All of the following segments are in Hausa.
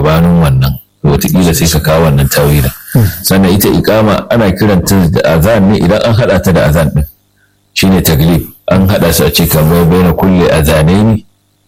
gabanin wannan wataƙila sai ka kawo wannan tawilin sannan ita ikama ana kiranta da azan ne idan an haɗa ta da azan ɗin shine taglib an haɗa su a ce kamar bai na kulle azanai ne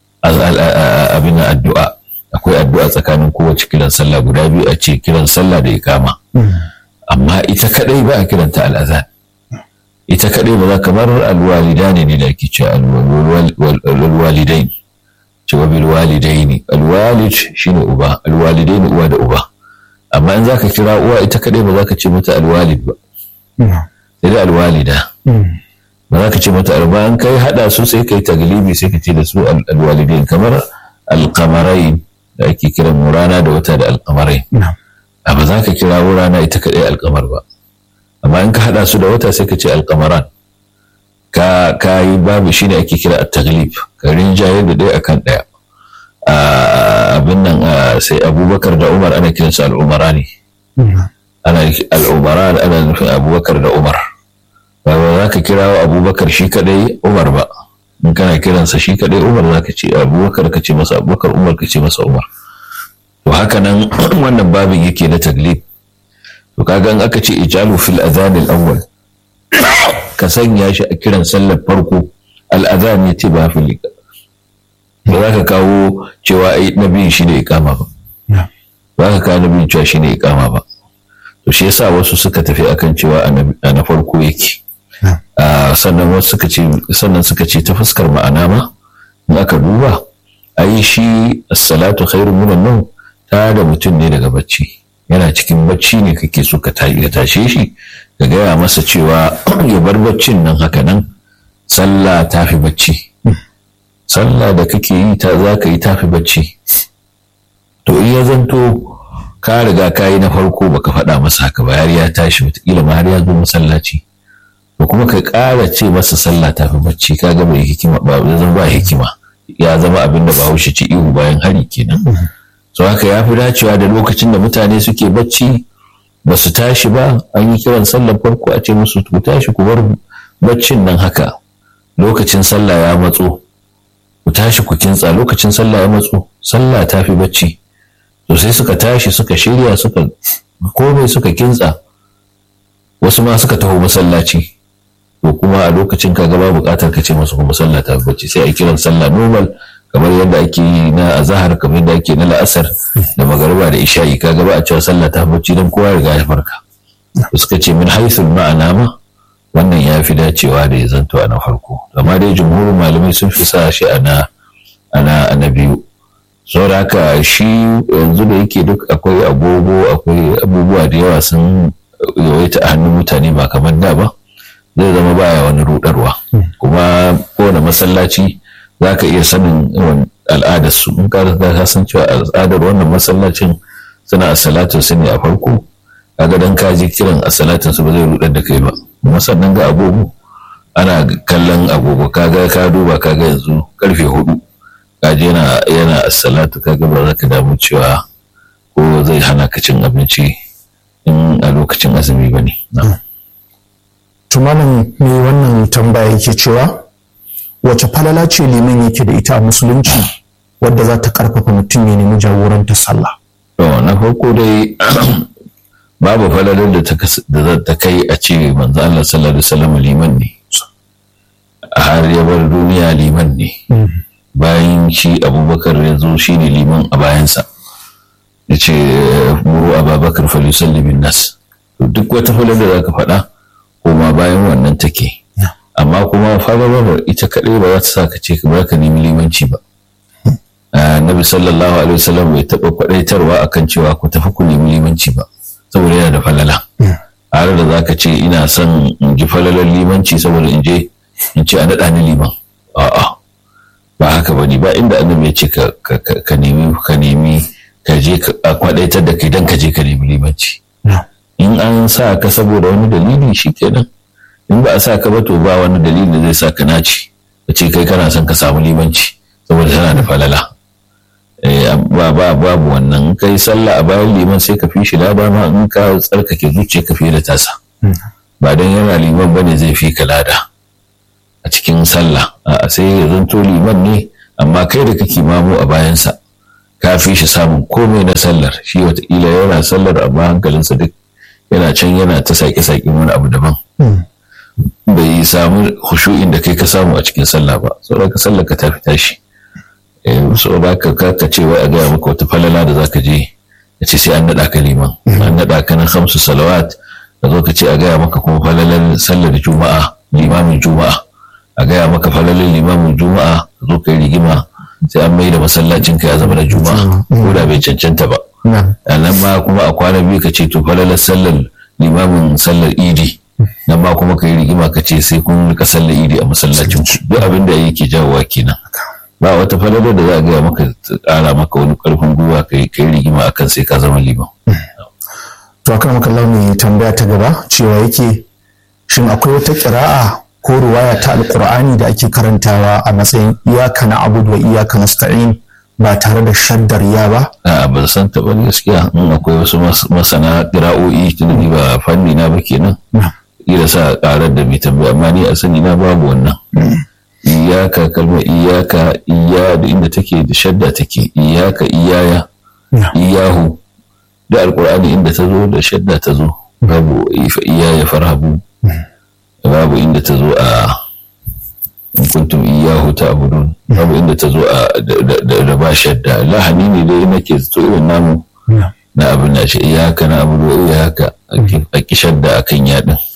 abin addu'a akwai addu'a tsakanin kowace kiran sallah guda biyu a ce kiran sallah da ikama amma ita kadai ba a kiranta al'azan ita kadai ba za kamar alwalida ne da ake ce alwalidai cewa bil walidaini alwalid shine uba alwalidaini uwa da uba amma in zaka kira uwa ita kadai ba za ka ce mata alwalid ba sai da alwalida ba za ka ce mata alba an kai hada su sai kai taglibi sai ka ce da su alwalidain kamar alkamarai da ake kiran rana da wata da alkamarai a ba za ka kira rana ita kadai alkamar ba amma in ka hada su da wata sai ka ce alkamaran ka ka yi babu shine ake kira at-taglib ka rinjaye da ɗaya akan ɗaya abin nan sai abubakar da umar ana kiransu al'umara ne ana al'umara ana nufin abubakar da umar ba za ka kira wa abubakar shi kadai umar ba in kana kiransa shi kadai umar za ka ce abubakar ka ce masa abubakar umar ka ce masa umar to haka nan wannan babin yake na taglib to kaga in aka ce ijalu fil adhan al-awwal ka sanya shi a kiran sallar farko al-adhan yace ba fil ba za ka kawo cewa ai nabiyin shi ne ikama ba ba ka kawo nabiyin cewa shi ne ikama ba to shi yasa wasu suka tafi akan cewa a na farko yake sannan wasu suka ce sannan suka ce ta fuskar ma'ana ma in aka duba ai shi as-salatu khairun minan nawm ta da mutum ne daga bacci yana cikin bacci ne kake so ka tashe shi ka gaya masa cewa ya bar baccin nan haka nan sallah ta fi bacci sallah da kake yi ta za ka yi ta fi bacci to in ya zanto ka riga ka yi na farko baka faɗa masa haka ba har ya tashi wataƙila ma har ya zo masallaci to kuma ka ƙara ce masa sallah ta fi bacci ka ga bai hikima ba zama ba hikima ya zama abin da bahaushe ci ihu bayan hari kenan so haka ya fi dacewa da lokacin da mutane suke bacci ba su tashi ba an yi kiran sallar farko a ce musu ku tashi ku bar baccin nan haka lokacin sallah ya matso ku tashi ku kintsa lokacin sallah ya matso sallah ta fi bacci to sai suka tashi suka shirya suka komai suka kintsa wasu ma suka taho masallaci to kuma a lokacin ka gaba bukatar ka ce masu kuma sallah ta fi bacci sai a kiran sallah normal kamar yadda ake yi na azahar kamar yadda ake na la'asar da magariba da isha'i ka gaba a cewa sallah ta bacci don kowa riga ya farka suka ce min haithul ma'ana ma wannan ya fi dacewa da ya zanto a na farko amma dai jumhurin malamai sun fi sa shi a na na biyu saboda haka shi yanzu da yake duk akwai agogo akwai abubuwa da yawa sun yawaita a hannun mutane ba kamar da ba zai zama baya wani rudarwa kuma kowane masallaci za ka iya sanin al'adarsu in ka ka san cewa al'adar wannan masallacin suna a salatin su ne a farko kaga dan ka ji kiran a salatin su ba zai rudar da kai ba kuma sannan ga agogo ana kallon agogo kaga ka duba kaga yanzu karfe hudu kaji yana yana a salatu kaga ba za ka damu cewa ko zai hana ka cin abinci in a lokacin azumi ba ne. Tumanin me wannan tambaya yake cewa wace falala ce liman yake da ita a musulunci wadda za ta karfafa mutum ya nemi jagorantar sallah to na farko dai babu falalar da za ta kai a ce manzo Allah sallallahu alaihi wasallam liman ne har ya bar duniya liman ne bayan shi abubakar ya zo shi ne liman a bayansa ya ce muru ababakar falisalli bin nas duk wata falalar da za ka faɗa koma bayan wannan take amma kuma fararar ita kaɗai ba za ta sa ka ce ka ka nemi limanci ba nabi sallallahu alaihi wasallam bai taɓa faɗaitarwa akan cewa ku tafi ku nemi limanci ba saboda yana da falala har da za ka ce ina son in ji falalar limanci saboda in je in ce a naɗa ni liman a'a ba haka ba ne ba inda annabi ya ce ka nemi ka nemi ka je a kwaɗaitar da kai dan ka je ka nemi limanci in an sa ka saboda wani dalili shi kenan in ba a sa ka ba to ba wani dalili da zai sa ka naci ka ce kai kana son ka samu limanci saboda tana da falala ba ba babu wannan kai sallah a bayan liman sai ka fi shi lada ma in ka tsarkake zuciya ka fiye da tasa ba dan yana liman bane zai fi ka lada a cikin sallah a sai ya zanto liman ne amma kai da kake mamu a bayansa ka fi shi samun komai na sallar shi wataƙila yana sallar amma hankalinsa duk yana can yana ta saƙe-saƙe wani abu daban bai samu hushu'in da kai ka samu a cikin sallah ba saboda ka sallar ka tafi tashi saboda ka ka ce wai a gaya maka wata falala da zaka je ka ce sai an naɗa ka liman an naɗa ka na hamsu salawat ka zo ka ce a gaya maka kuma falalar sallar juma'a limamin juma'a a gaya maka falalar limamin juma'a ka zo ka yi rigima sai an mai da masallacin ka ya zama na juma'a ko da bai cancanta ba nan ma kuma a kwana biyu ka ce to falalar sallar limamin sallar idi nan ma kuma ka yi rigima ka ce sai kun rika sallar idi a masallacin ku duk abin da yake jawowa kenan ba wata falalar da za a gaya maka ƙara maka wani ƙarfin gwiwa ka yi rigima akan sai ka zama liman. to akan makalla mai tambaya ta gaba cewa yake shin akwai wata ƙira'a ko ruwaya ta alƙur'ani da ake karantawa a matsayin iyaka na abudu wa iyaka nasta'in ba tare da shaddar ya ba? A'a ban san ta ba gaskiya in akwai wasu masana ƙira'o'i tun ba fanni na ba kenan. Ira sa ƙarar da mai tambaya amma ni a sani na babu wannan. iyaka kalmar iyaka iya da inda take da shadda take iyaka iyaya iyahu da alkur'ani inda ta zo da shadda ta zo babu iyaya farhabu babu inda ta zo a kuntum iyahu ta abudun babu inda ta zo a da ba shadda lahani ne dai nake zato irin namu na abin da shi iyaka na abudu iyaka a ki shadda akan yadin